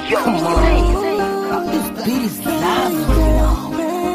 Come on. This beat is live, you know.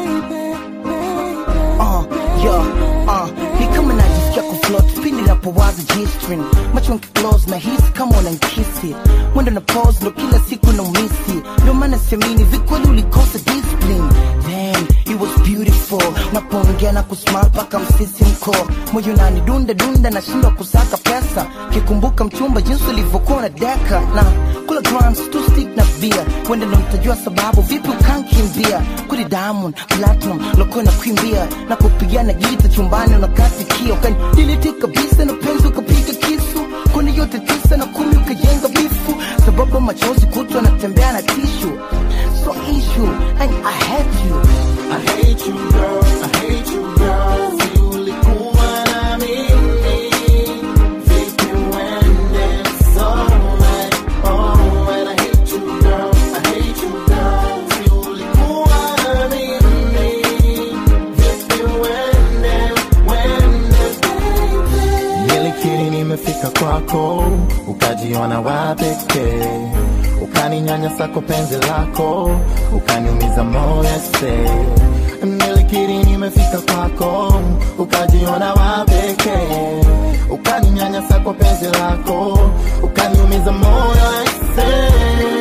Uh, yeah, uh, ni kama najisikia kufloat pindi napowaza G-string macho nkiclose na hisi kama unankisi mwendo na pose ndo kila siku na umisi ndio maana siamini vikweli ulikosa discipline Damn, it was beautiful napoongea na kusmile paka msisi mko moyo nani dunda dunda nashindwa kusaka pesa kikumbuka mchumba jinsi ulivyokuwa na deka na kula grams tu stick na bia wende ndo mtajua sababu vipi ukankimbia kuli diamond platinum lokuwa na kuimbia na kupigana gita chumbani unakatikia ukaniliti kabisa na penzi ukapiga kisu kuni yote tisa na kumi ukajenga bifu sababu machozi kutwa natembea na tishu so issue and I hate you I hate you girl, I hate you girl. Si ulikuwa na mimi, vipi uende so alright, alright. I hate you girl, I hate you girl. Si ulikuwa na mimi, vipi uende, uende baby. Nilikiri nimefika kwako, ukajiona wa pekee, ukaninyanyasa kwa penzi lako, ukaniumiza moyo se. Nilikiri nimefika kwako, ukajiona wa pekee, ukaninyanyasa kwa penzi lako, ukaniumiza moyo se.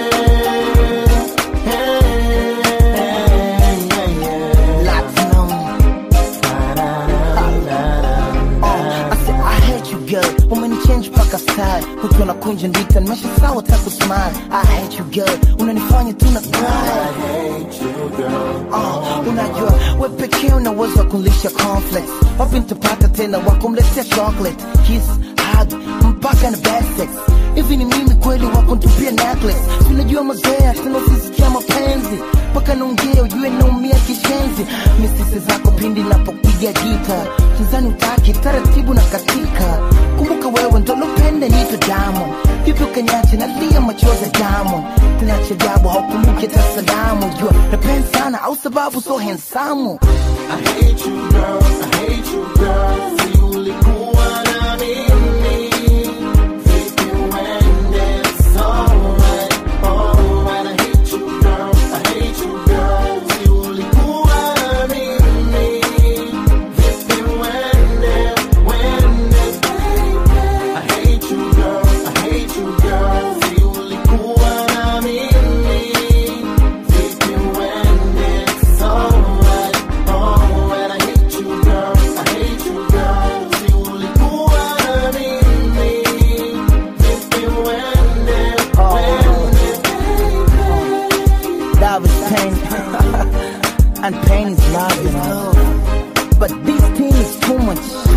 Platinum I said I hate you girl umenichange paka style ukiwa na kunja ndita nimesha sawa taku smile I hate you girl unanifanya tu na cry uh, unajua we pekee unaweza kulisha complex wapi nitapata tena wakumletea chocolate kiss hug mpaka na bad sex hivi ni mimi kweli wakuntupia necklace unajua mazoea tena usisikia mapenzi mpaka naongea ujue naumia kishenzi misisi zako pindi napopiga gita kizani utaki taratibu na katika kumbuka wewe ndo lopenda nito damu vipi ukanyache nalia machozi ya damu tena cha ajabu haukumbuki hata salamu jua napenda sana au sababu so hensamu I hate you girl, I hate you girl. Si ulikuwa na mimi, vipi uende so alright, alright. I hate you girl, I hate you girl. Si ulikuwa na mimi, vipi uende, uende baby. I hate you girl, I hate you girl. Si ulikuwa na mimi, vipi uende so alright, alright. I hate you girl, I hate you girl. Si ulikuwa na mimi, vipi uende, uende Love is pain and pain is love you know but this thing is too much